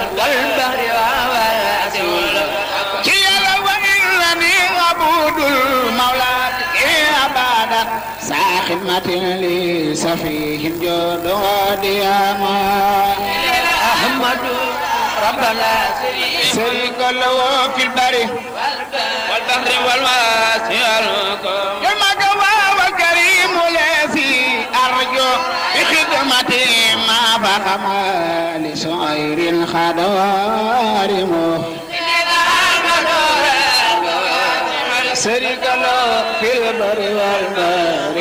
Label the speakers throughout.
Speaker 1: والبحر والسول
Speaker 2: كيلا وإنني عبود المولى أبدا ساخدمة لي سفيه جود ودياما
Speaker 1: أحمد ربنا
Speaker 2: شريك له في البر
Speaker 1: والبحر والواسع
Speaker 2: كما قوى وكريم الذي أرجو بخدمته ما فهم لسعير الخدوارم شريك له في البر والبر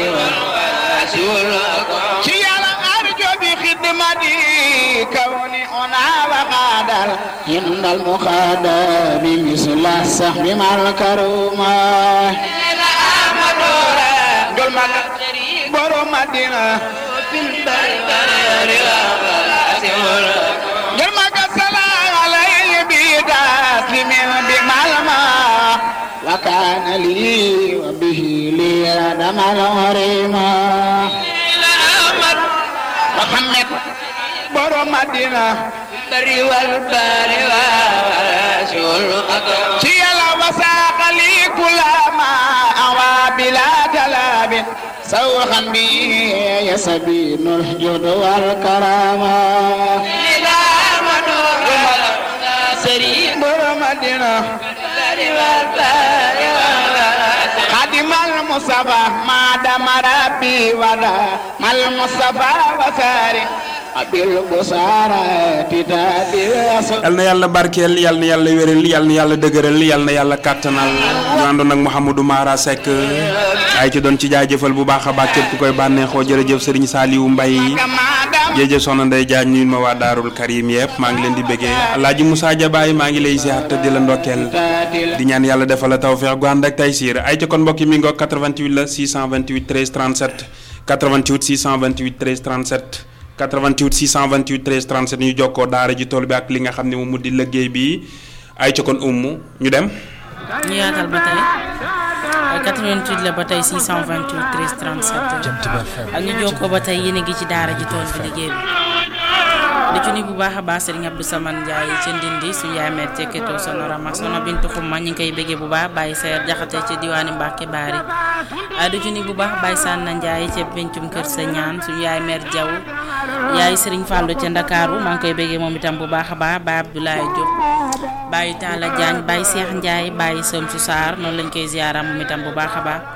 Speaker 2: كيالا أرجو بخدمتي كوني أنا وقادر إن المخادم مثل السحب مع الكرومة قل ما برو مدينة
Speaker 1: في البر والسول
Speaker 2: قل ما السلام عليه بتسليم بمعلمة وكان لي وبه لي دم الغريمة محمد برو مدينة
Speaker 1: البر والبحر والسول
Speaker 2: كيلا وساق لي كل ما أوى بلا تلاب سوخا بي يسبين الحجود والكرامة برو مدينة خادم المصطفى ما دام ربي ودا ما المصطفى وساري بالبصارة تتابع
Speaker 3: yal na yàlla barkeel yal na yàlla wéral yal na yàlla dëgëral yal na yàlla kàttanal ñu àndoon ak Mouhamadou Mara Seck ay ci doon ci jaajëfal bu baax a baax képp ku koy bànneexoo jërëjëf Serigne Saliou Mbaye jërëjëf soxna Ndeye Diagne nuyu ma waa Daarul Karim yëpp maa ngi leen di bëggee Alaaji Moussa Diabaye maa ngi lay ziar te di la ndokkeel di ñaan yàlla defal la tawfeex gu ànd ak taysiir ay ci kon mbokk yi mi ngoog 88 la 628 13 37 88 628 13 37 88 628 13 37 ñu jokkoo daara ji tool bi ak li nga xam ne moom mu di liggéey bi ay ci kon ummu ñu dem
Speaker 4: ñu yaatal ba tey 88 la ba tey 628 13 37 ak ñu jokkoo ba tey yéen a ngi ci daara ji tool bi liggéey bi di ci nuyu bu baax a baax Serigne Abdou Samane Ndiaye ca Ndindi suñu yaay meer cekketoo sonoram ak sono Bintu Xuma ñu ngi koy bëggee bu baax Baye Seer Jaxate ca diwaani Mbàkke Baari di ci nuyu bu baax Baye Sanna Ndiaye ca pencum kër sa ñaan suñu yaay meer Jaw yaay Serigne Fallou ca Ndakaaru maa ngi koy bëggee moom itam bu baax a baax Baye Abdoulaye Diop Baye Talla Diagne Baye Cheikh Ndiaye Baye Samsu Sarr noonu lañ koy ziaram moom itam bu baax a baax